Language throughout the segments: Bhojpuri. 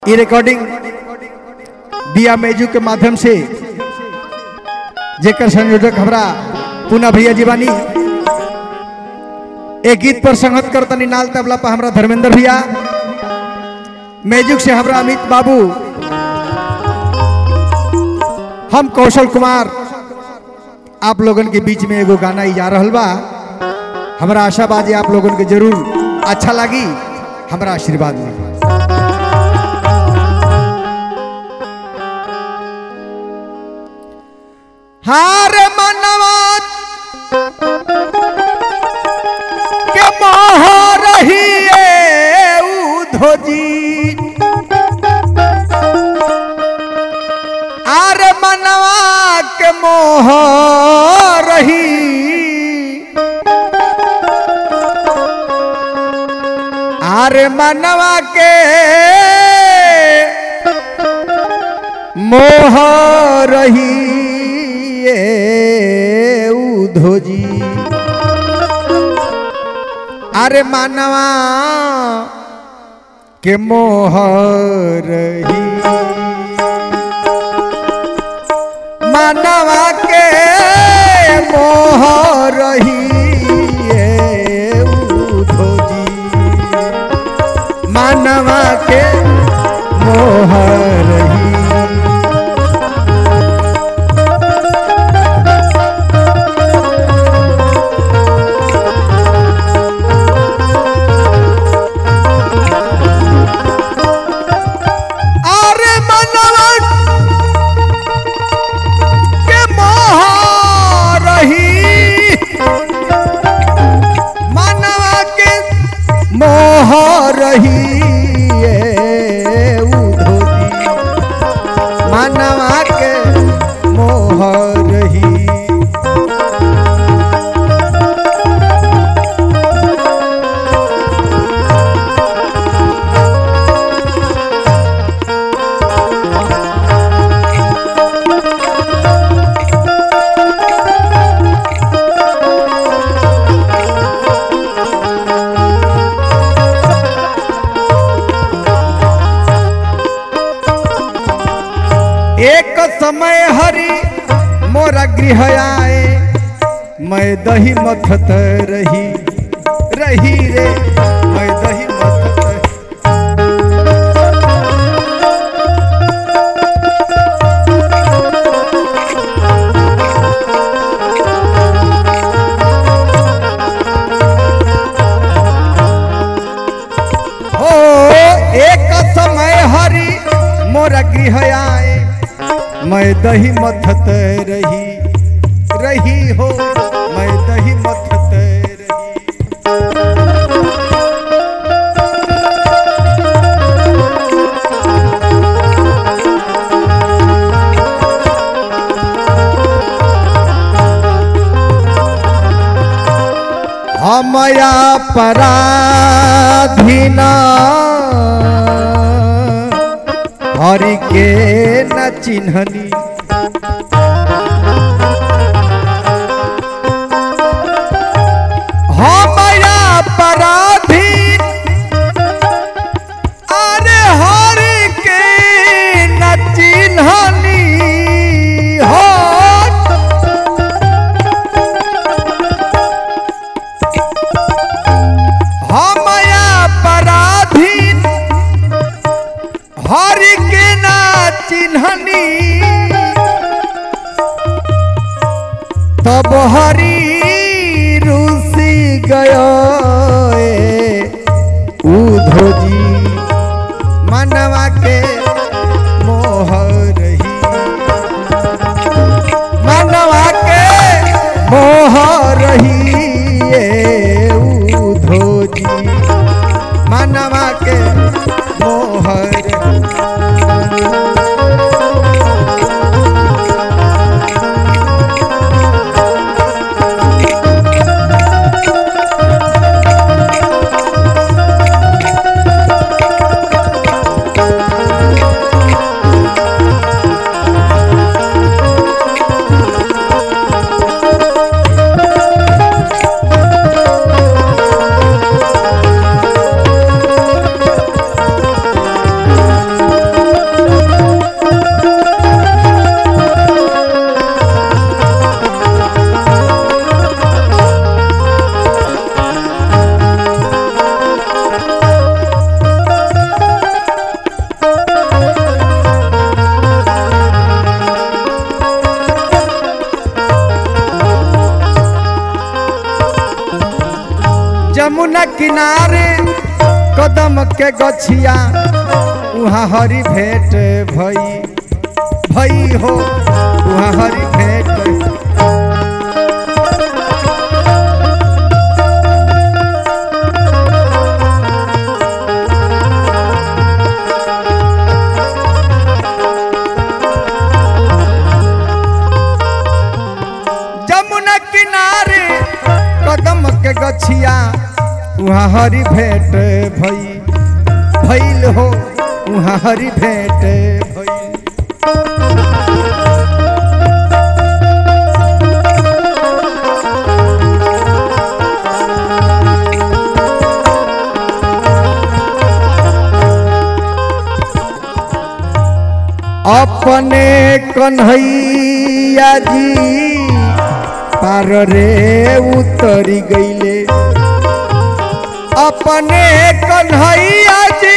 ये रिकॉर्डिंग दिया मेजू के माध्यम से जेकर संयोजक हमरा पूना भैया जी बानी एक गीत पर संगत करतनी नाल तबला पर हमरा धर्मेंद्र भैया मेजुक से हमरा अमित बाबू हम कौशल कुमार आप लोगन के बीच में एगो गाना ही जा रहल बा हमरा आशा बा जे आप लोगन के जरूर अच्छा लगी हमरा आशीर्वाद मिली हार मनवा के मोह रही उधोजी आर मनवा के मोह रही आर मनवा के मोह रही ए उधोजी अरे मानवा के मोह रही मानवा के मोह रही ए उधोजी मानवा के मोह रही अरे मनवा के मोह रही मनवा के मोह रही ए उधोजी मनवा के मोह रही एक समय हरि मोरा गृह आए मैं दही मथत रही रही रे मैं दही मथत हो एक समय हरि मोरा गृह आए मैं दही मथत रही रही हो मैं दही मथत रही हमया पराधीना हरि के न चिन्हनी हमया पराधीन अरे हरि के न चिन्हनी हो हमया पराधीन हरि के ना चिन्हनी तब हरि रूसी गयो उधोजी मनवा के मोह रही मनवा के मोह रही ए उधोजी मनवा के मोह रही किनारे कदम के गछिया उहाँ हरी भेंट भई भई हो उहाँ हरी भेंट जमुना किनारे कदम के गछिया उहाँ हरी भेंट भई भइल हो उहाँ हरी भेंट भइल अपने कन्हैया जी पार रे उतरी गईले अपने कन्हैया जी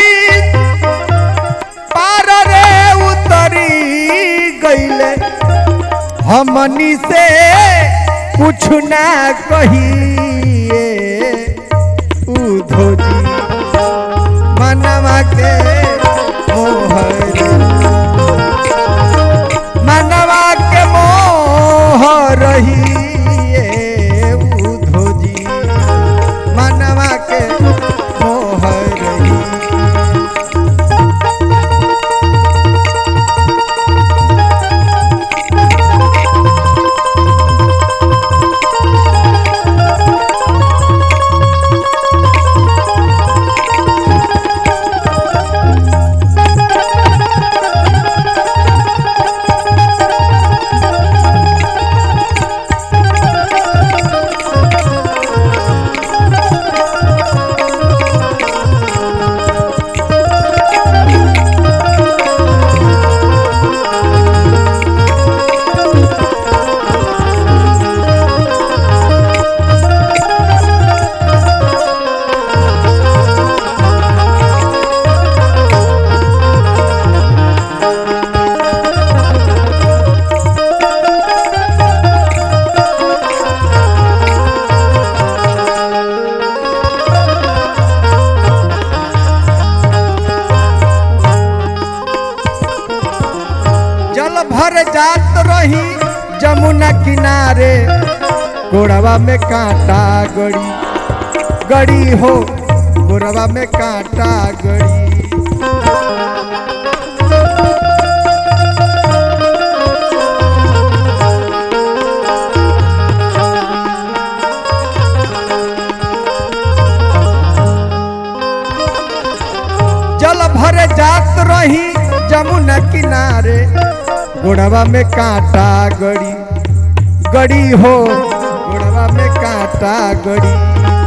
पार रे उतरी गईले हमनी से कुछ ना कहिए उधो जी मनवा के मोहरी मनवा के मोह रही उधो जी मनवा के मोह रही जल भर जात रही जमुना किनारे गोड़वा में कांटा गड़ी गड़ी हो गोड़वा में कांटा गड़ी जल भर जात रही जमुना किनारे गोड़वा में कांटा गड़ी गड़ी हो गोड़वा में कांटा गड़ी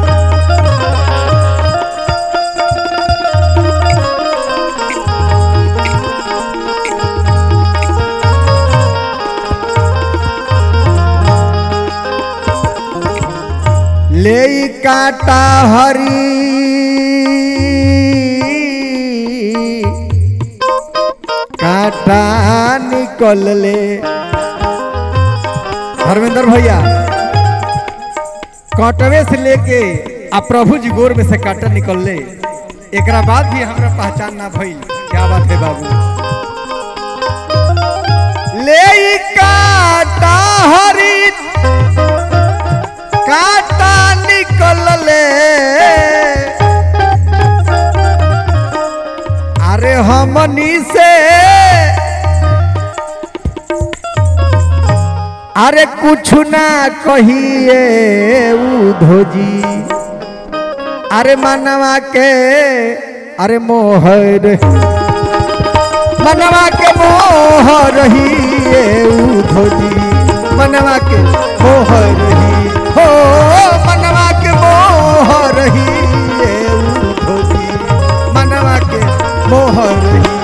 ले कांटा हरी कांटा निकल ले धर्मेंद्र भैया कांटवे से लेके आ प्रभु जी गोर में से कांटा निकल ले एकरा बाद भी हमरा पहचान ना भइल क्या बात है बाबू ले ई कांटा हरी कांटा निकल ले अरे हमनी से अरे कुछ ना कहिए उधो जी अरे मनवा के अरे मोहर मनवा के मोह रही उधो जी मनवा के मोह रही हो मनवा के मोह रही उधो जी मनवा के मोह रही